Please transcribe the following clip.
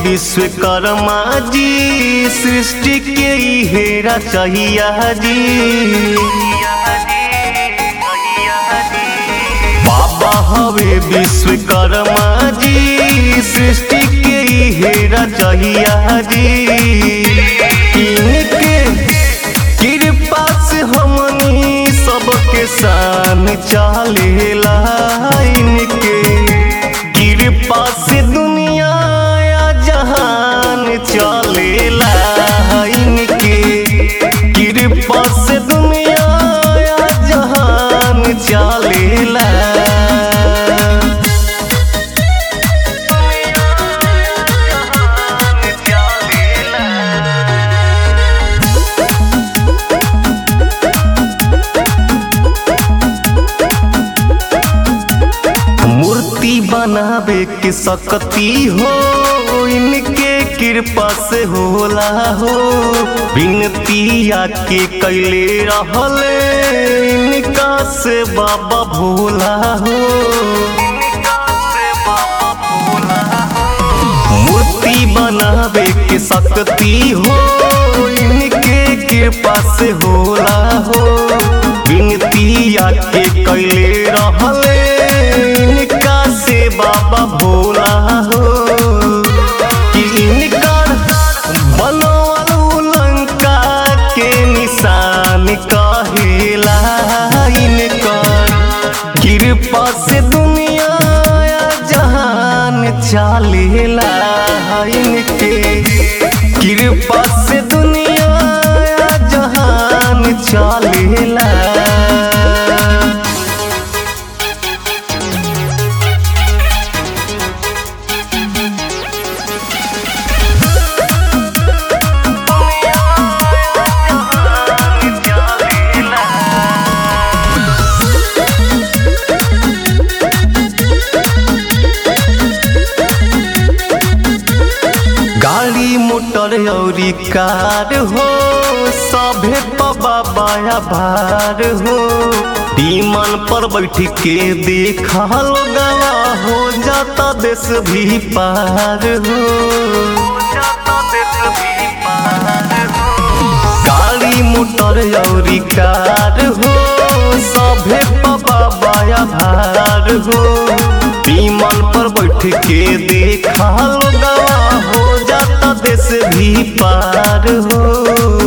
विश्वकर्मा जी सृष्टि के हेरा चाहिया जी बाबा हवे विश्वकर्मा जी सृष्टि के हेरा चाहिया जी इनके कृपा से हमनी सबके शान चलेला इनके कृपा से दुनिया या जहान चलेला इनके कृपा से दुनिया या जहान चलेला मूर्ति बनावे के सकती हो इनके कृपा से होला हो विनती आके कैले रहल इनका से बाबा भोला हो मूर्ति बनावे के सकती हो इनके कृपा से होला हो विनती आके कैले रहल इनका से बाबा भोला हो कि इनकर बनवल लंका के निशान कहेला इनकर कृपा से दुनिया या जहान चलेला इनके कृपा से दुनिया या जहान चलेला गाड़ी मोटर औरी कार हो सभे पबा बाया भार हो विमान पर बैठ के देखा गवा हो जाता देश भी पार हो गाड़ी मोटर औरी कार हो सभे पबा बाया भार हो विमान पर बैठ के देखा गवा हो जाता देश भी पार हो